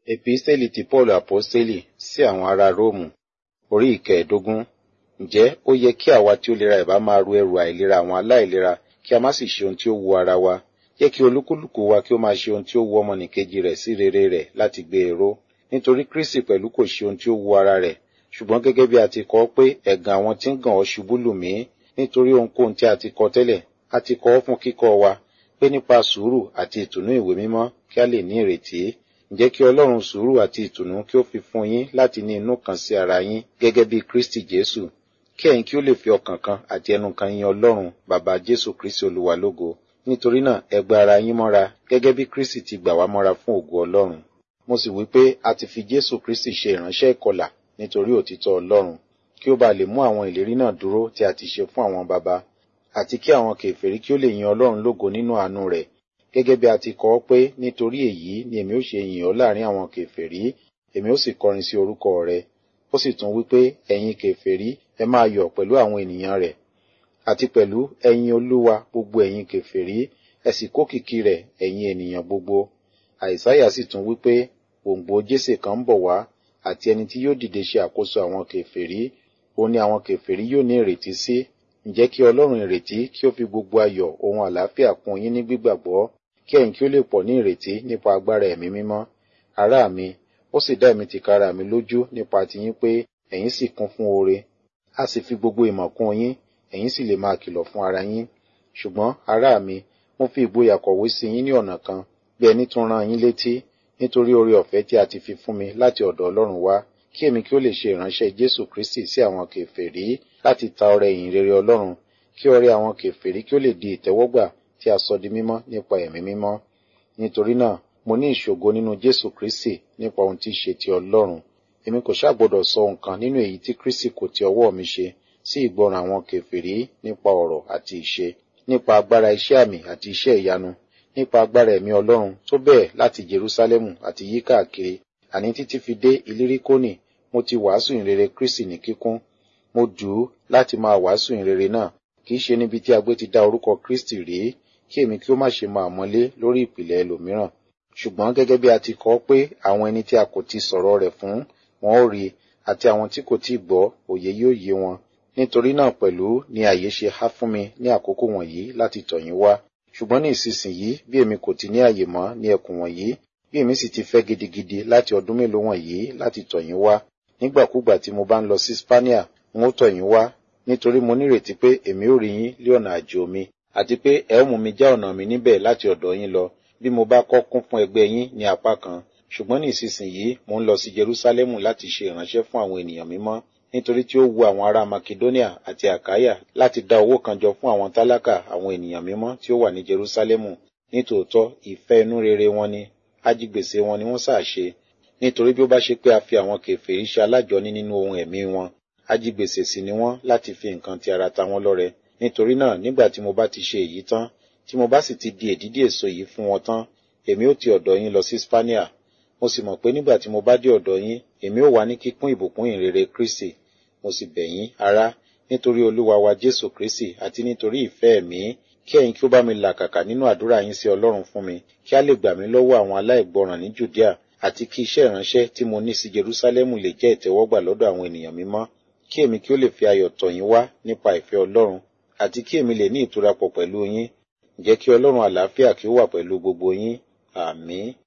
Epistẹ́lì ti Paul Aposteli sí àwọn ará Róòmù orí ìkẹẹ̀dógún. Ǹjẹ́ ó yẹ kí àwa tí ó lera ìbá máa ru ẹrù àìlera àwọn aláìlera kí a má sì ṣe ohun tí ó wu ara wa? Jẹ́ kí olúkúlùkù wa kí ó máa ṣe ohun tí ó wu ọmọnìkejì rẹ̀ sí rere rẹ̀ láti gbé e ró. Nítorí Kristi pẹ̀lú kò ṣe ohun tí ó wu ara rẹ̀, ṣùgbọ́n gẹ́gẹ́ bí a ti kọ ọ́ pé ẹ̀gàn àwọn tí ń gàn ọ́ ṣubú lù mí, nítorí ohunkóhun tí a ti kọ tẹ́lẹ̀, a ti kọ ọ́ fún kíkọ́ wa, pé nípa sùúrù àti ìtùnú ìwé mímọ́ kí a lè ní ìrètí. Ǹjẹ́ kí Ọlọ́run sùúrù àti ìtùnú kí ó fi fún yín láti ní inú kan sí ara yín gẹ́gẹ́ bí Kristi Jésù, kí ẹ̀yin kí ó lè fi ọkàn kan àti ẹnu kan yin Ọlọ́run bàbá Jésù Kristi Olúwa lógo. Nítorí náà ẹ gba ara yín mọ́ra gẹ́gẹ́ bí Kristi ti gbà wá mọ́ra fún ògo Ọlọ́run. Mo sì wí pé a ti fi Jésù Kristi ṣe ìránṣẹ́ ìkọlà nítorí òtítọ́ Ọlọ́run, kí ó bá lè mú àwọn ìlérí náà dúró tí a ti ṣe fún àwọn baba, àti kí àwọn kèfèrí kí ó lè yin Ọlọ́run lógo nínú àánú rẹ̀, gẹ́gẹ́ bí a ti kọ ọ́ pé nítorí èyí ni èmi ó ṣe yìn ọ́ láàrin àwọn kèfèrí, èmi ó sì kọrin sí orúkọ rẹ̀. Ó sì tún wí pé ẹ̀yin kèfèrí ẹ máa yọ̀ pẹ̀lú àwọn ènìyàn rẹ̀, àti pẹ̀lú ẹ̀yin Olúwa gbogbo ẹ̀yin kèfèrí, ẹ sì kókìkí rẹ̀ ẹ̀yin ènìyàn gbogbo. Àìsáyà sì tún wí pé gbòǹgbò Jésè kan ń bọ̀ wá, àti ẹni tí yóò dìde ṣe àkóso àwọn kèfèrí, òun ni àwọn kèfèrí yóò ní ìrètí sí. Ǹjẹ́ kí Ọlọ́run ìrètí kí ó fi gbogbo ayọ̀ ohun àlàáfíà kún yín ní gbígbàgbọ́, kí ẹ̀yin kí ó lè pọ̀ ní ìrètí nípa agbára ẹ̀mí mímọ́. Ará mi, ó sì dá èmi tìkára mi lójú nípa tiyín pé ẹ̀yin sì kún fún oore. A sì fi gbogbo ìmọ̀ kún yín, ẹ̀yin sì lè máa kìlọ̀ fún ara yín. Ṣùgbọ́n ará mi, mo fi ìgboyà kọ̀wé sí yín ní ọ̀nà kan, bí ẹni tún rán yín létí, nítorí oore ọ̀fẹ́ tí a ti fi fún mi láti ọ̀dọ̀ Ọlọ́run wá, kí èmi kí ó lè ṣe ìránṣẹ́ Jésù Kristi sí àwọn kèfèrí láti ta ọrẹ ìyìn rere Ọlọ́run, kí ọrẹ àwọn kèfèrí kí ó lè di ìtẹ́wọ́gbà tí a sọ di mímọ́ nípa ẹ̀mí mímọ́. Nítorí náà, mo ní ìṣògo nínú Jésù Kristi nípa ohun tí í ṣe ti Ọlọ́run. Èmi kò ṣá gbọdọ̀ sọ nǹkan nínú èyí tí Kristi kò ti ọwọ́ mi ṣe sí ìgbọràn àwọn kèfèrí nípa ọ̀rọ̀ àti ìṣe, nípa agbára iṣẹ́ àmì àti iṣẹ́ ìyanu, nípa agbára ẹ̀mí Ọlọ́run tó bẹ́ẹ̀ láti Jerúsálẹ́mù àti yí káàkiri, àní títí fi dé Ilíríkónì, mo ti wàásù ìrere Kristi ní kíkún. Mo dù ú láti máa wàásù ìrere náà, kì í ṣe níbi tí a gbé ti dá orúkọ Kristi rí, kí èmi kí ó má ṣe máa mọ́lé lórí ìpìlẹ̀ ẹlòmíràn. Ṣùgbọ́n gẹ́gẹ́ bí a ti kọ pé àwọn ẹni tí a kò ti sọ̀rọ̀ rẹ̀ fún, wọn ó rí, àti àwọn tí kò tí gbọ́, òye yóò yé wọn. Nítorí náà pẹ̀lú ni àyè ṣe há fún mi ní àkókò wọ̀nyí láti tọ̀ yín wá. Ṣùgbọ́n ní ìsinsìnyí bí èmi kò ti ní àyè mọ́ ní ẹkùn wọ̀nyí, bí èmi sì ti fẹ́ gidigidi láti ọdún mélòó wọ̀nyí láti tọ̀ yín wá. Nígbàkúgbà tí mo bá ń lọ sí Spania, n ó tọ̀ yín wá, nítorí mo nírètí pé èmi ó rí yín lé ọ̀nà àjò mi, àti pé ẹ ó mú mi já ọ̀nà mi níbẹ̀ láti ọ̀dọ̀ yín lọ, bí mo bá kọ́ kún fún ẹgbẹ́ yín ní apá kan. Ṣùgbọ́n ní ìsinsìnyí mo ń lọ sí Jerúsálẹ́mù láti ṣe ìránṣẹ́ fún àwọn ènìyàn mímọ́, nítorí tí ó wu àwọn ará Makedonia àti Àkáyà láti dá owó kan jọ fún àwọn tálákà àwọn ènìyàn mímọ́ tí ó wà ní Jerúsálẹ́mù. Nítòótọ́ ìfẹ́ inú rere wọn ni, ajigbèsè wọn ni wọ́n sà ṣe. Nítorí bí ó bá ṣe pé a fi àwọn kèfèrí ṣe alájọní nínú ohun ẹ̀mí wọn, ajigbèsè sì ni wọ́n láti fi nǹkan ti ara ta wọ́n lọ́rẹ. Nítorí náà nígbà tí mo bá ti ṣe èyí tán, tí mo bá sì ti di èdídì èso yìí fún wọn tán, èmi ó ti ọ̀dọ̀ yín lọ sí Spania. Mo sì mọ̀ pé nígbà tí mo bá dé ọ̀dọ̀ yín, èmi ó wà ní kíkún ìbùkún ìrere Kristi. Mo sì bẹ̀ yín, ará, nítorí Olúwa wa Jésù Kristi àti nítorí ìfẹ́ ẹ̀mí, kí ẹ̀yin kí ó bá mi làkàkà nínú àdúrà yín sí Ọlọ́run fún mi, kí a lè gbà mí lọ́wọ́ àwọn aláìgbọràn ní Jùdíà, àti kí iṣẹ́ ìránṣẹ́ tí mo ní sí Jerúsálẹ́mù lè jẹ́ ìtẹ́wọ́gbà lọ́dọ̀ àwọn ènìyàn mímọ́, kí èmi kí ó lè fi ayọ̀ tọ̀ yín wá nípa ìfẹ́ Ọlọ́run, àti kí èmi lè ní ìtura pọ̀ pẹ̀lú yín. Ǹjẹ́ kí Ọlọ́run àlàáfíà kí ó wà pẹ̀lú gbogbo yín. Àmín.